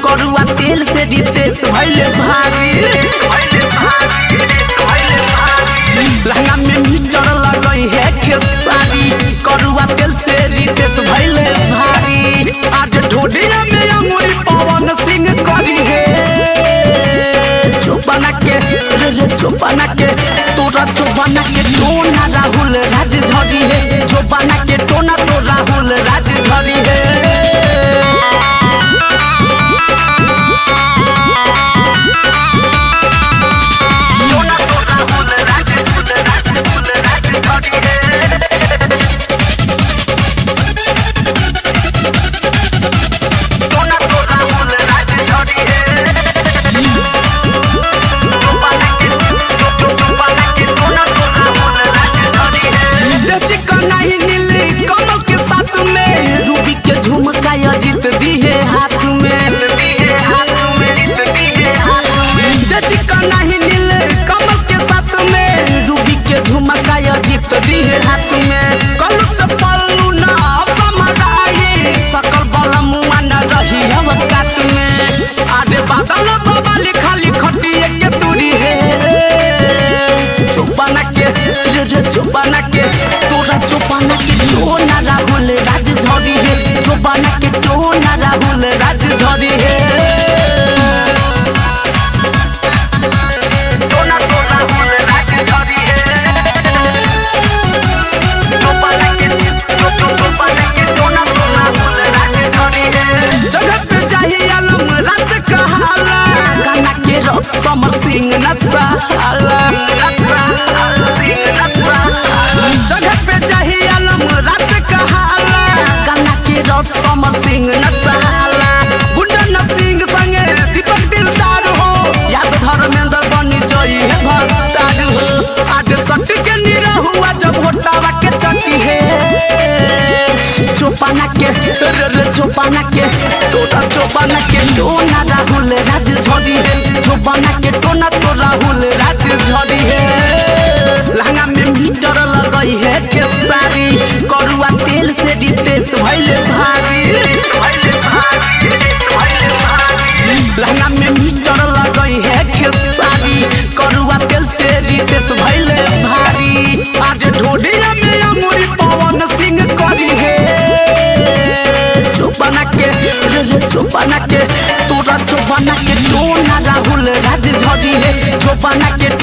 करुआ तेल से रितेश भैले भारी लहंगा में मीटर लगई है खेसारी करुआ तेल से रितेश भैले भारी आज ढोडिया में अमूरी पवन सिंह करी है चोपना के रे रे चोपना के तोरा चोपना के टोना राहुल राज झरी है चोपना के टोना तो राहुल राज झरी है टोना तो राहुल राज राज राज झरी है टोना तो राहुल राज झरी है नहीं नीली कमल के साथ में रूबी के झुमका अजित दिए हाथ में नहीं नीले कमल के साथ में रूबी के झुमका अजित दिए हाथ में कलू से पल्लू ना समराई सकल बल मुआ न रही हम कात में आरे बादल बाबा लिखा लिखटिए के दूरी है चुपाना के रे रे चुपाना के तोरा चुपाना के टोना राहुल राज झरी है चुपाना के टोना राहुल राज झरी है टोना तो राहुल राज झरी है चुपाना के चुप चुप चुपाना के टोना तो राहुल राज झरी है जगह पे चाहिए आलम राज कहाला गाना के रस समर सिंह नसाला जगह पे चाहिए आलम राज कहाला गाना के रस समर सिंह नसाला गुंडन सिंह संगे दीपक दिलदार हो याद धर्मेंद्र बनी जई है भक्तार हो आज सट के निरा हुआ जब होटावा के चटी है चोपाना के रे रे चोपाना के तोरा चोपाना के टोना राहुल राज झरी है चोपाना के टोना तो राहुल राज झरी है लहंगा में मीटर लगई है के सारी करुआ तेल से रितेश भैले भारी लहंगा में मीटर लगई है के सारी करुआ तेल से रितेश भैले भारी आज ढोडिया में अमूरी पवन सिंह करी है चुपाना के रे रे चुपाना के तोरा चुपाना के टोना राहुल राज झरी है चुपाना के